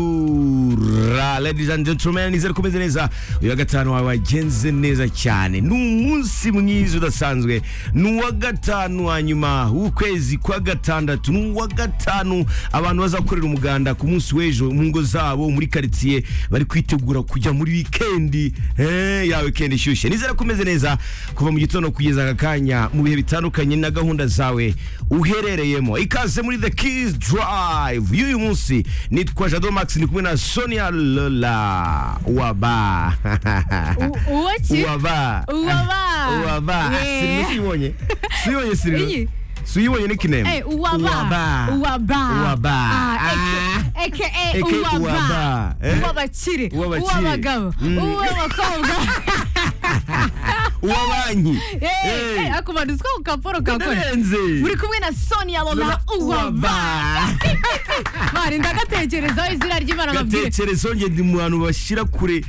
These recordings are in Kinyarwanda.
kayihura ladies and gentlemen nizere kumeze neza uyu wa gatanu wawe wagenze neza cyane ni umunsi mwiza udasanzwe ni uwa gatanu wa nyuma w'ukwezi kwa gatandatu ni uwa gatanu abantu bazakorera umuganda ku munsi w'ejo mu ngo zabo muri karitsiye bari kwitegura kujya muri wikendi eh, ya wikendi ishyushye nizere kumeze neza kuva mu gitondo kugeza aka kanya mu bihe bitandukanye na gahunda zawe uherereyemo ikaze muri the keys drive y'uyu munsi nitwa jado max ndi kumwe na sonia lola waba uwo ki waba uwaba waba Yeah. sirimu siyibonye siyibonye Iyi. sirimu siyibonye n'ikinemu Eh, uwaba uwaba Uwaba. Ah, aka aka Aka uwaba uwaba eh? uw'abakire Uw'abakire. uw'abagabo Mm. uw'abakobwa uwa banki Eh, Eh. eh, ako bantu two ku kaporo kakora ndarenze muri kumwe na sonia lola Lola uwaba mari ndagatekerezaho izina ry'imana mabwire gatekerezo nge ndi mu bantu bashyira kure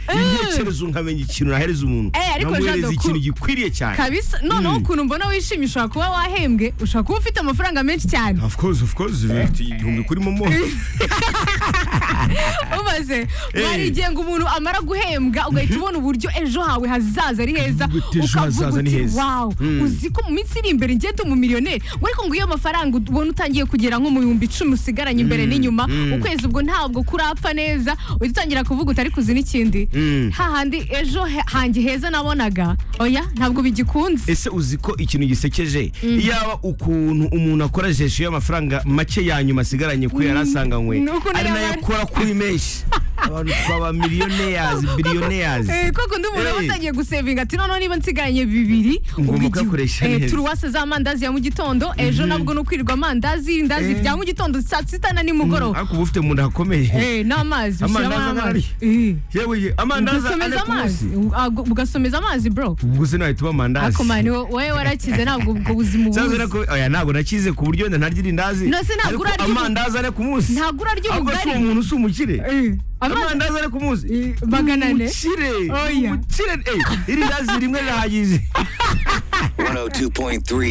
intekerezo nkamenya ikintu nahereza umuntu Eh, ariko nkamuhereza Jado, ikintu ku- gikwiriye cyane kabisa noneho Mm. ukuntu mbona wishimye ushobora kuba wahembwe ushobora kuba ufite amafaranga menshi cyane of course of course bifite igihumbi kuri momo umaze Eh. hari igihe ngo umuntu amara guhembwa ugahita ubona uburyo ejo hawe hazaza ari heza Uvuga uti, "Ejo hazaza ni heza." wawe Mm. uzi ko mu minsi iri imbere ngende umumiliyoneri ngo ariko ngo iyo mafaranga ubona utangiye kugera nko mu bihumbi icumi usigaranye imbere n'inyuma ukwezi ubwo ntabwo kurapfa neza uhita utangira kuvuga utari kuzi n'ikindi Mm. hahandi ejo he- hanjye heza nabonaga oya ntabwo bigikunze ese uzi ko ikintu gisekeje yaba ukuntu umuntu akora jesho y'amafaranga make ya nyuma asigaranye ko yari asanganywe Ni ukuntu ari nayo yabara- akora kuri menshi abantu twaba miliyoneri biliyoneri Eh, koko undi umuntu aba Hey. atangiye gusevinga ati noneho niba nsigaranye bibiri Ngomba ubwo igihe- kuyakoresha eh, neza. turuwase z'amandazi ya mu gitondo ejo nabwo ni ukwirirwa amandazi indazi Eh. rya mu gitondo saa sita na nimugoroba ariko uba ufite mu nda hakomeye Eh, Amandazi n'amazi ushyiramo anarari. n'amazi Eh, yewe amandazi ane ugasomeza ku munsi amazi u- ah, gu- ugasomeza amazi bro ubwo se nahita uba amandazi ako mani wo- wowe warakize ntabwo ubwo buzima Cyangwa se ubuzi nako- oya, ntabwo nakize ku buryo wenda ntarya irindazi No, se ntabwo ariko urarya ubu- amandazi ane ku munsi ntabwo urarya ahubwo si ubugari umuntu si umukire Eh, amazi amandazi ane ku munsi Eh, magana ane umukire Oya. umukire eh, irindazi rimwe rirahagije 102.3